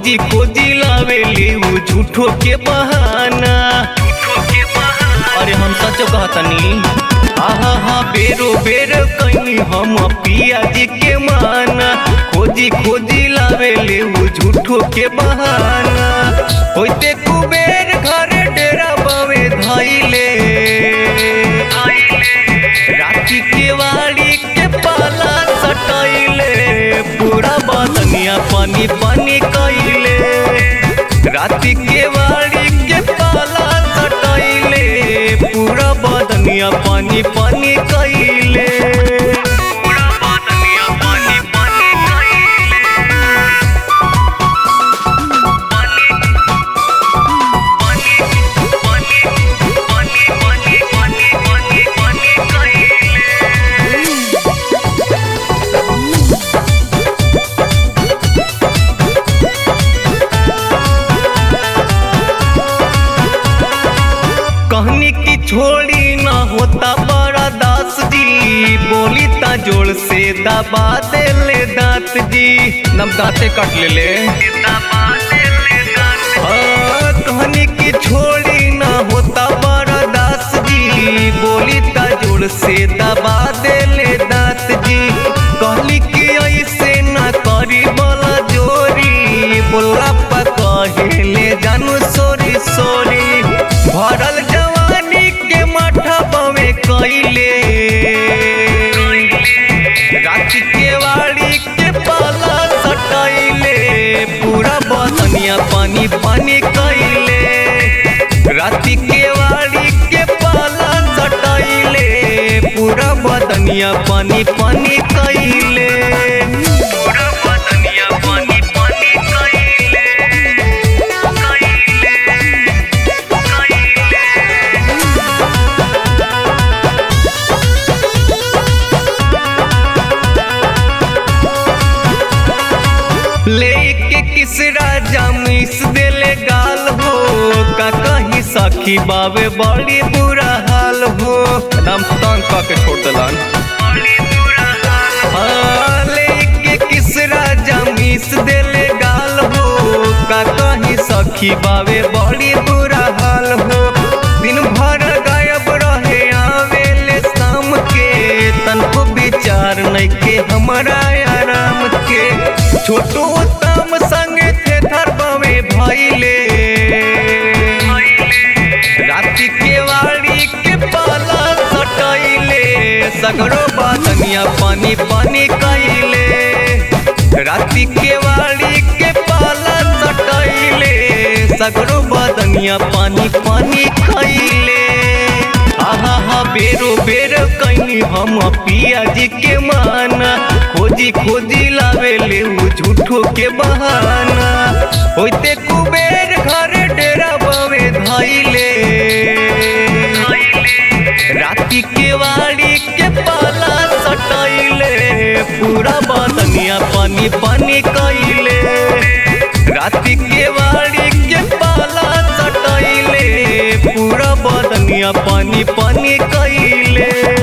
खोजी खोजी लावेली उ झूठो के बहाना अरे हम सच कहतनी आहा हा बेरो बेर कहीं हम पिया जी के माना खोजी खोजी लावेली उ झूठो के बहाना होते कुबेर घरे डेरा बावे धाइले राती के वाड़ी के पाला सटाइले पूरा बदनिया पानी पानी कइले राती के वाड़ी के पाला सटाइले पूरा बदनिया पानी पानी कइले पूरा बदनिया पानी पानी कइले पानी पानी पानी पानी पानी पानी पानी पानी कइले कहनी की छोड़ी ना होता बड़ा दास जी बोली ता जोड़ से दबा दे ले दांत जी नम दांते कट ले ले हाँ, कहनी की छोड़ी ना होता बड़ा दास जी बोली ता जोड़ से दबा दे ले दांत जी कहली कि ऐसे ना करी बोला जोरी बोला पकहे ले जानू सोरी सोरी भरल जवानी के माथा बवे कइले रात के वाड़ी के पाला सटाइले पूरा बदनिया पानी पानी कइले रात के वाड़ी के पाला सटाइले पूरा बदनिया पानी पानी कइले पूरा बदनिया पानी पानी कइले कइले कइले लेके किस राजा मिस देले गाल हो का कहीं सखी बावे बड़ी बुरा हाल हो दम तंग का के छोड़ दलन हाँ, लेके किस राजा मिस देले गाल हो का कहीं सखी बावे बड़ी बुरा हाल हो दिन भर गायब रहे आवेले शाम के तनको विचार नहीं के हमारा आराम के छोटू उत्तम संगे थे धरबावे भइले राति के वाड़ी के पाला सटाइले सगरो बादनिया पानी पानी कइले राति के वाड़ी के पाला सटाइले सगरो बादनिया पानी पानी खइले आहा हा बेरो बेर कहीं हम पिया जी के माना खोजी खोजी लावेले उ झूठो के बहाना होते कुबेर घरे डेरा बावे धाइले राती के वाड़ी के पाला सटाइले पूरा बदनिया पानी पानी कइले राती के वाड़ी के पाला सटाइले पूरा बदनिया पानी पानी कइले